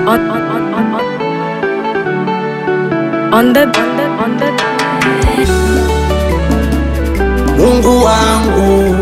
on on on on on on the on the on the Mungu wangu,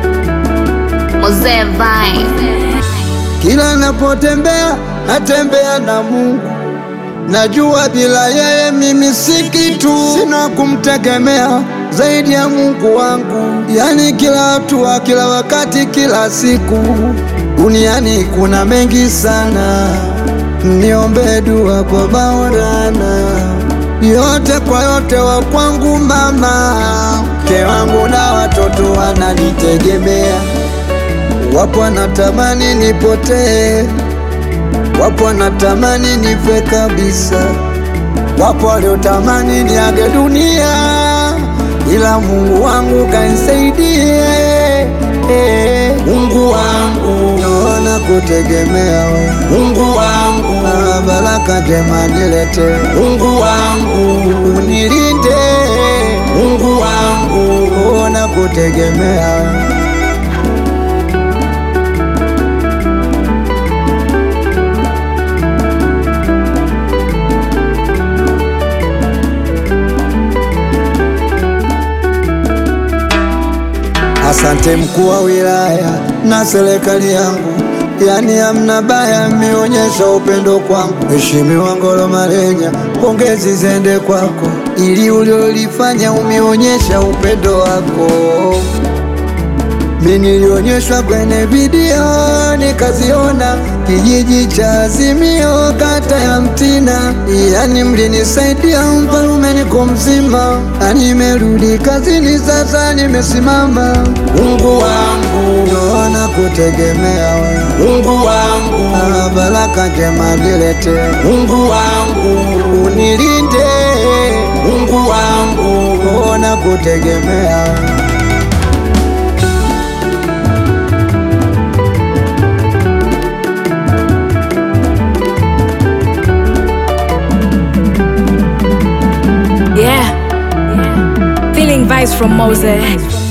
Mzee Vine. kila napotembea natembea na Mungu. Najua bila yeye mimi si kitu, sina kumtegemea zaidi ya Mungu wangu. Yani kila hatua, kila wakati, kila siku, duniani kuna mengi sana. Niombe dua kwa Maulana, yote kwa yote wa kwangu mama, mke wangu na watoto wananitegemea. Wapo wanatamani nipotee, wapo wanatamani nife kabisa, wapo waliotamani niage dunia, ila Mungu wangu kanisaidie. Mungu wangu, naona kutegemea wewe. Mungu wangu, na baraka njema nilete. Mungu wangu, unilinde. Mungu wangu, naona kutegemea wewe. Asante mkuu wa wilaya na serikali yangu, yani hamna baya, mmeonyesha upendo kwangu. Mheshimiwa Ngolo Malenya, pongezi zende kwako, ili uliolifanya umeonyesha upendo wako. Mimi nilionyeshwa kwenye video nikaziona, kijiji cha Azimio, kata ya Mtina, yani mlinisaidia mfalume, niko mzima na nimerudi kazini, sasa nimesimama. Mungu wangu, naona kutegemea wewe. Mungu wangu, na baraka njema nilete. Mungu wangu, unilinde. Mungu wangu, naona kutegemea wewe. yeah yeah feeling vibes from Moses